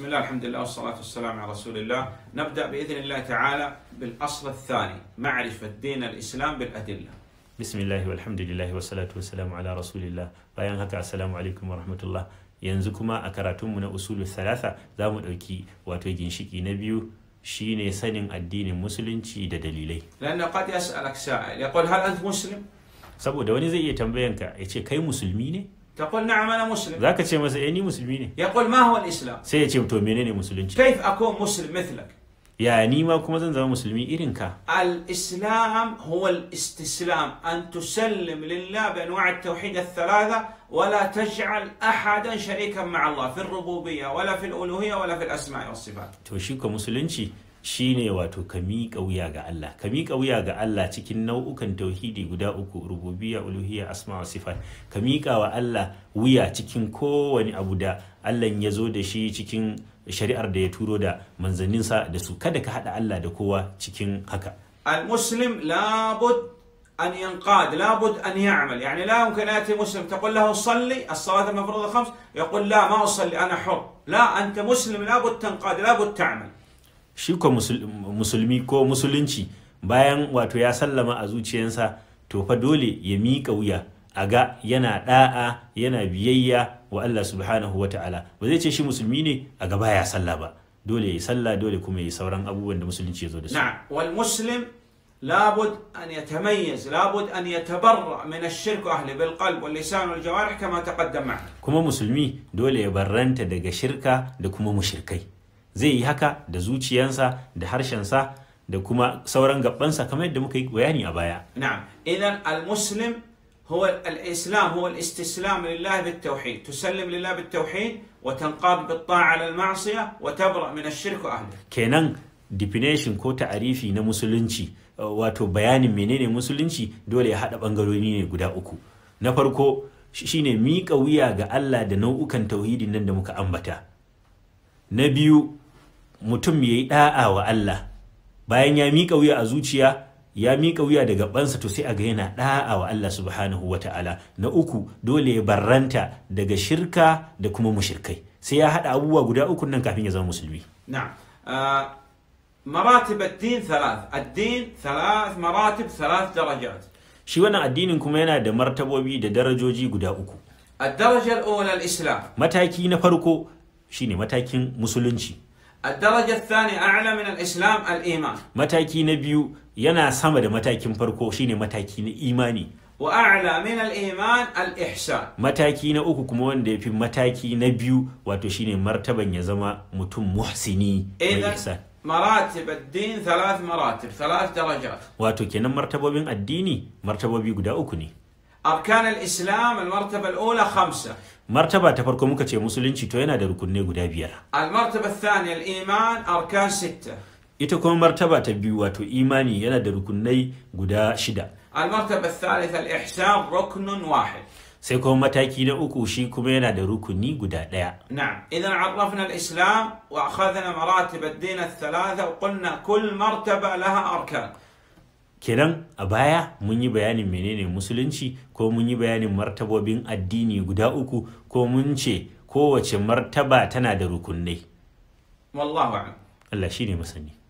بسم الله الحمد لله والصلاة والسلام على رسول الله نبدأ بإذن الله تعالى بالأصل الثاني معرفة دين الإسلام بالأدلة bismillahi walhamdulillahi wassalatu wassalamu ala rasulillah bayan haka assalamu alaikum wa rahmatullah yanzu kuma a karatunmu na usulu thalatha za mu ɗauki wato ginshiki na biyu shine sanin addinin musulunci da dalilai لأنه قد يسألك سائل يقول هل أنت مسلم؟ saboda wani zai iya tambayanka ya ce kai musulmi ne تقول نعم أنا مسلم za ka ce masa eh ni musulmi ne يقول ما هو الإسلام؟ sai ya ce to menene musulunci كيف أكون مسلم مثلك؟ ya ni ma kuma zan zama musulmi irin ka الإسلام هو الاستسلام أن تسلم لله بأنواع التوحيد الثلاثة ولا تجعل أحدا شريكا مع الله في الربوبية ولا في الألوهية ولا في الأسماء والصفات to shi ka musulunci shine wato ka miƙa wuya ga Allah ka miƙa wuya ga Allah cikin nau'ukan tauhidi guda uku rububiyya uluhiyya asma wa sifat ka miƙa wa Allah wuya cikin kowane abu da Allah ya zo da shi cikin shari'ar da ya turo da manzanninsa da su kada ka haɗa Allah da kowa cikin haka المسلم لابد أن ينقاد لابد أن يعمل يعني لا يمكن يأتي مسلم تقول له صلي الصلاة المفروضة خمس يقول لا ما أصلي أنا حر لا أنت مسلم لابد تنقاد لابد تعمل shi ko musul- musulmi ko musulunci bayan wato ya sallama a zuciyarsa to fa dole ya miƙa wuya a ga yana da'a yana biyayya wa Allah subhanahu wa ta'ala ba zai ce shi musulmi ne a ga baya sallah ba dole ya yi sallah dole kuma ya yi sauran abubuwan da musulunci ya zo da su نعم والمسلم لابد أن يتميز لابد أن يتبرأ من الشرك وأهله بالقلب واللسان والجوارح كما تقدم معنا kuma musulmi dole ya barranta daga shirka da kuma mushirkai zai yi haka da zuciyansa da harshensa da kuma sauran gabansa kamar yadda muka yi bayani a baya نعم إذا المسلم هو الإسلام هو الاستسلام لله بالتوحيد تسلم لله بالتوحيد وتنقاد بالطاعة على المعصية وتبرأ من الشرك وأهله kenan definition ko ta'arifi na musulunci uh, wato bayanin menene musulunci dole ya haɗa ɓangarori ne guda uku na farko shi- shine miƙa wuya ga Allah da nau'ukan tauhidin nan da muka ambata na biyu mutum ya yi ɗa'a wa Allah bayan ya miƙa wuya a zuciya ya miƙa wuya da gabansa to sai a ga yana ɗa'a wa Allah subhanahu wa ta'ala na uku dole ya barranta daga shirka da kuma mushirkai sai ya haɗa abubuwa guda uku nan kafin ya zama musulmi نعم آه مراتب الدين ثلاث الدين ثلاث مراتب ثلاث درجات shi wannan addinin kuma yana da martabobi da darajoji guda uku الدرجة الأولى الإسلام mataki na farko shine matakin musulunci الدرجة الثانية أعلى من الإسلام الإيمان mataki na biyu yana sama da matakin farko shine mataki na imani وأعلى من الإيمان الإحسان mataki na uku kuma wanda ya fi mataki na biyu wato shine martaban ya zama mutum muhsini mai إذا ihsan مراتب الدين ثلاث مراتب ثلاث درجات wato kenan martabobin addini martabobi guda uku ne أركان الإسلام المرتبة الأولى خمسة martaba ta farko muka ce musulunci to yana da rukunai guda biyar المرتبة الثانية الإيمان أركان ستة ita kuma martaba ta biyu wato imani yana da rukunai guda shida المرتبة الثالثة الإحسان ركن واحد sai kuma mataki na uku shi kuma yana da rukuni guda ɗaya نعم إذا عرفنا الإسلام وأخذنا مراتب الدين الثلاثة وقلنا كل مرتبة لها أركان kenan a baya mun yi bayanin menene musulunci ko mun yi bayanin martabobin addini guda uku ko mun ce kowace martaba tana da rukunai والله أعلم Allah shi ne masani